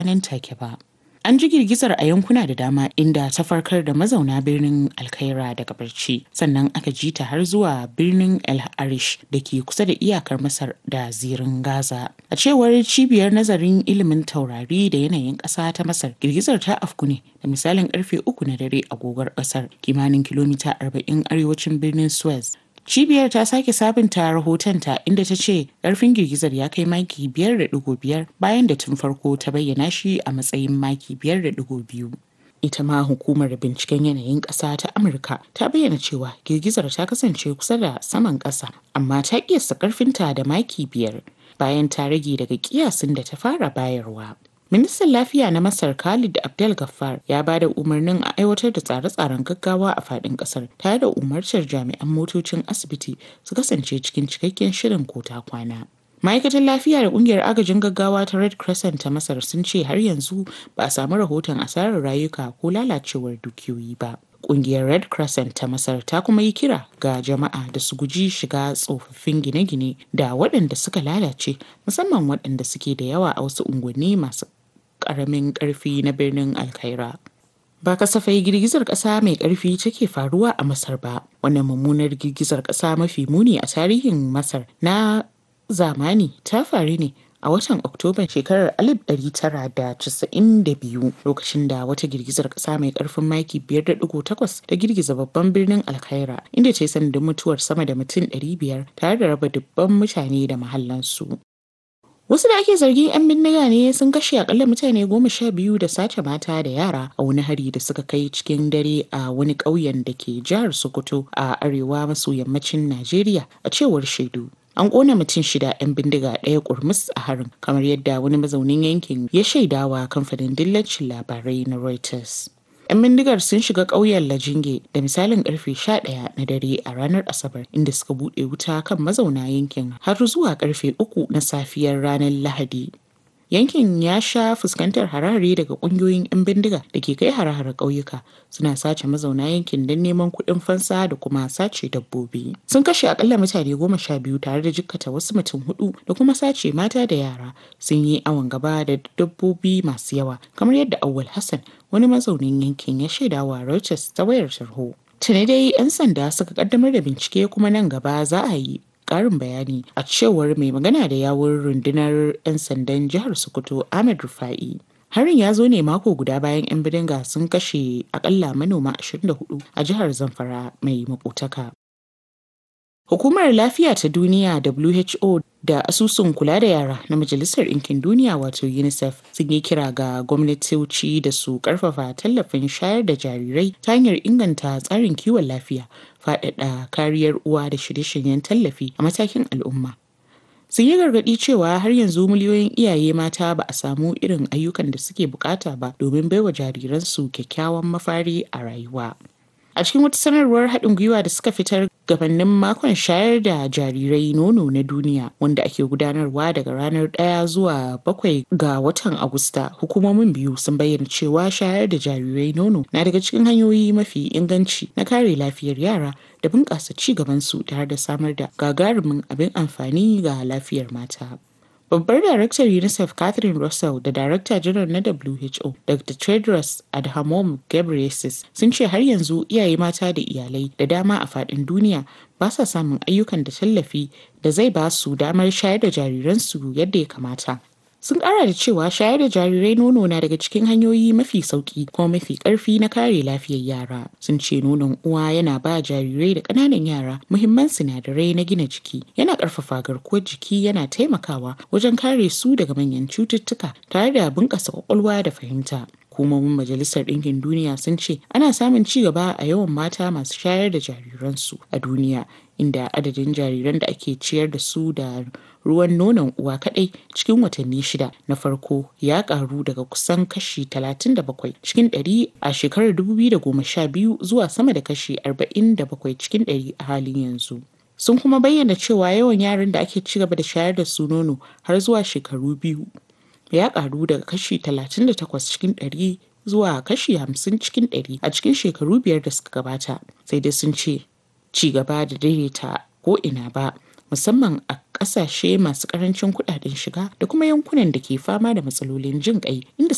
nan take ba. An ji girgizar a yankuna da dama inda ta farkar da mazauna birnin Alkaira daga barci sannan aka ji ta har zuwa birnin El Arish da ke kusa da iyakar Masar da zirin Gaza. A cewar cibiyar nazarin ilimin taurari da yanayin ƙasa ta Masar, girgizar ta afku ne da misalin karfe uku na dare agogar ƙasar kimanin kilomita 40 arewacin birnin Suez. Cibiyar ta sake sabunta rahotonta inda ta ce ƙarfin girgizar ya kai maki biyar da ɗigo biyar bayan da tun farko ta bayyana shi a matsayin maki biyar da ɗigo biyu. Ita ma hukumar binciken yanayin ƙasa ta Amurka ta bayyana cewa girgizar ta kasance kusa da saman ƙasa amma ta ƙiyasta ƙarfinta da maki biyar bayan ta rage daga ƙiyasin da ta fara bayarwa. Ministan Lafiya na Masar Khalid Abdel Gaffar ya ba da umarnin a aiwatar da tsare-tsaren gaggawa a faɗin ƙasar tare da umartar jami'an motocin asibiti su kasance cikin cikakken shirin kota kwana. Ma'aikatar lafiya da ƙungiyar agajin gaggawa ta Red Crescent ta Masar sun ce har yanzu ba a samu rahoton asarar rayuka ko lalacewar dukiyoyi ba. Ƙungiyar Red Crescent ta Masar ta kuma yi kira ga jama'a da su guji shiga tsofaffin gine-gine da waɗanda suka lalace musamman waɗanda suke da yawa a wasu unguwanni masu karamin karfi na birnin alkaira ba kasafai girgizar ƙasa mai ƙarfi take faruwa a masar ba wannan mummunar girgizar ƙasa mafi muni a tarihin masar na zamani ta faru ne a watan oktoban shekarar 1992 lokacin da wata girgizar ƙasa mai ƙarfin maki 5.8 ta girgiza babban birnin alkaira inda ta yi sanadin mutuwar sama da mutum 500 tare da raba dubban mutane da mahallansu Wasu da ake zargin 'yan bindiga ne sun kashe akalla mutane goma sha biyu da sace mata da yara a wani hari da suka kai cikin dare a wani ƙauyen da ke jihar Sokoto a arewa maso yammacin Najeriya a cewar shaidu. An ƙona mutum shida 'yan bindiga ɗaya kurmus a harin kamar yadda wani mazaunin yankin ya shaidawa kamfanin dillacin labarai na Reuters. 'yan bindigar sun shiga ƙauyen lajinge da misalin karfe 11 na dare a ranar asabar inda suka buɗe wuta kan mazauna yankin har zuwa karfe 3 na safiyar ranar lahadi yankin ya sha fuskantar harare daga ƙungiyoyin 'yan bindiga da ke kai hare-hare ƙauyuka suna sace mazauna yankin don neman kuɗin fansa da kuma sace dabbobi sun kashe akalla mutane goma sha biyu tare da jikkata wasu mutum hudu da kuma sace mata da yara sun yi awon gaba da dabbobi masu yawa kamar yadda awwal hassan wani mazaunin yankin ya shaida wa Reuters ta wayar tarho. Tuni dai 'yan sanda suka kaddamar da bincike kuma nan gaba za a yi ƙarin bayani a cewar mai magana da yawun rundunar 'yan sandan jihar Sokoto Ahmed Rufa'i. Harin ya zo ne mako guda bayan 'yan bidinga sun kashe akalla manoma 24 a jihar Zamfara mai makotaka. Hukumar Lafiya ta Duniya WHO da asusun kula da yara na Majalisar Ɗinkin Duniya wato UNICEF sun yi kira ga gwamnatoci da su ƙarfafa tallafin shayar da jarirai ta hanyar inganta tsarin kiwon lafiya, faɗaɗa kariyar uwa da shirye-shiryen tallafi a matakin al'umma. Sun yi gargaɗi cewa har yanzu miliyoyin iyaye mata ba a samu irin ayyukan da suke bukata ba domin baiwa jariransu kyakkyawan mafari a rayuwa. A cikin wata sanarwar haɗin gwiwa da suka fitar gabanin makon shayar da jarirai nono na duniya wanda ake gudanarwa daga ranar ɗaya zuwa bakwai ga watan Agusta, hukumomin biyu sun bayyana cewa shayar da jarirai nono na daga cikin hanyoyi mafi inganci na kare lafiyar yara da bunƙasa ci gabansu tare da samar da gagarumin abin amfani ga lafiyar mata. Babbar Daraktar UNICEF Catherine Russell da Darakta Janar na WHO Dr. Tedros Adhanom Ghebreyesus sun ce har yanzu iyaye mata da iyalai da dama a faɗin duniya ba sa samun ayyukan da tallafi da zai ba su damar shayar da jariransu yadda ya kamata. Sun ƙara da cewa shayar da jarirai nono na daga cikin hanyoyi mafi sauƙi kuma mafi ƙarfi na kare lafiyar yara. Sun ce nonon uwa yana ba jarirai da ƙananan yara muhimman sinadarai na gina jiki, yana ƙarfafa garkuwar jiki yana taimakawa wajen kare su daga manyan cututtuka tare da bunƙasa ƙwaƙwalwa da fahimta. hukumomin majalisar ɗinkin duniya sun ce ana samun ci gaba a yawan mata masu shayar da jariransu a duniya inda adadin jariran da ake ciyar da su da ruwan nonon uwa kadai cikin watanni shida na farko ya karu daga kusan kashi 37 cikin 100 a shekarar 2012 zuwa sama da kashi 47 cikin 100 a halin yanzu. Sun kuma bayyana cewa yawan yaran da ake ci gaba da shayar da su nono har zuwa shekaru biyu ya karu daga kashi 38 cikin 100 zuwa kashi 50 cikin 100 a cikin shekaru biyar da suka gabata. Sai dai sun ce ci gaba da daidaita ko ina ba musamman a ƙasashe masu ƙarancin kuɗaɗen shiga da kuma yankunan da ke fama da matsalolin jin ƙai inda